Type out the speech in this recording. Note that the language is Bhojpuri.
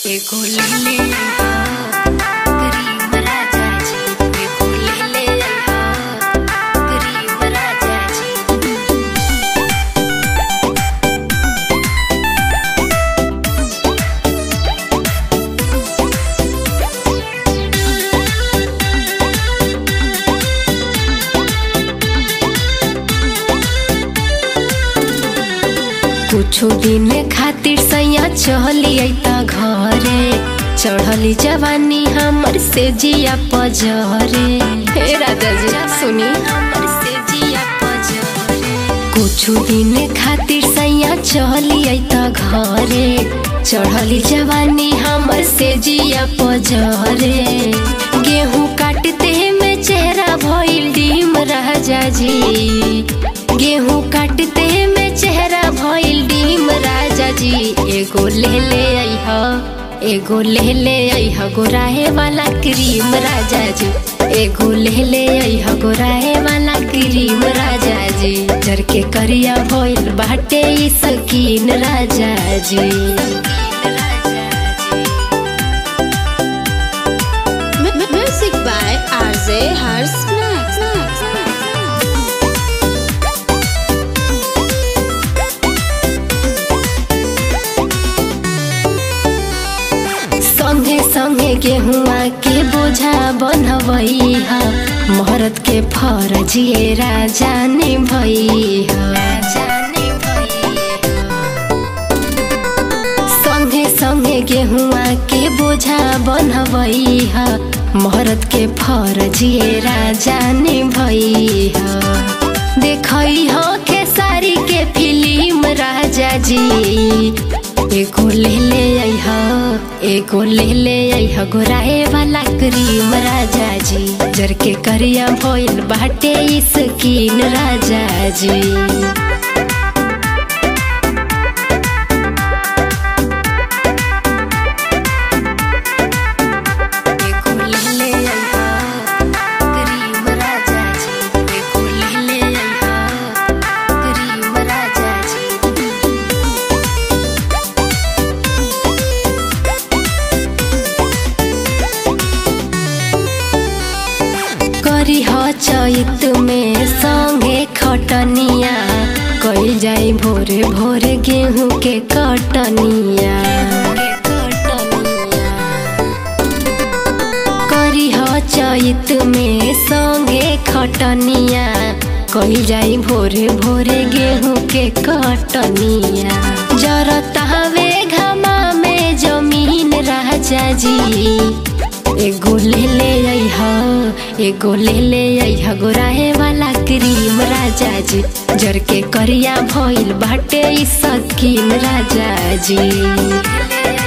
एगो लेले अइहा करीम राजा जी एगो लेले अइहा करीम राजा जी कुछो दिन खातिर सैया चली अइता घरे चढ़ली जवानी हमर से जिया पजरे हे राजा जी सुनी हमर से जिया पजरे कुछो दिन खातिर सैया चली अइता घरे चढ़ली जवानी हमर से जिया पजरे गेहूं काटते में चेहरा भइल डीम राजा जी गेहूं काटते में चेहरा भइल डीम राजा जी एगो ले ले अइहा एगो ले ले अइहा गोराहे वाला क्रीम राजा जी एगो ले ले अइहा गोराहे वाला क्रीम राजा जी जर के करिया भइल बाटे ई सकीन राजा जी M- m- music by RJ Harsh Max. संगे संगे गेहुआ के बोझा बनवैहा मरद के फरजिए राजा ने भैया संगे संगे गेहुआ के बोझा बनवैहा मरद के फरजिए राजा ने भैया देखई हो खेसारी के फिल्म राजा जी एगो ले ले अइहा एगो ले ले अइहा गोराए वाला क्रीम राजा जी जर के करिया भइल बाटे ई स्किन राजा जी एगो ले ले अइहा करीम राजा जी एगो ले ले अइहा करीम राजा जी करी ह चैत में संगे खटनिया कइल जाई भोरे भोरे गेहूं के कटनिया करी ह चैत में संगे खटनिया कइल जाई भोरे भोरे गेहूं के कटनिया जरता हवे घमा में जमीन राजा जी एगो ले ले अइहा एगो ले ले अइहा गोराहे वाला क्रीम राजा जी जर के करिया भइल बाटे ई सकीन राजा जी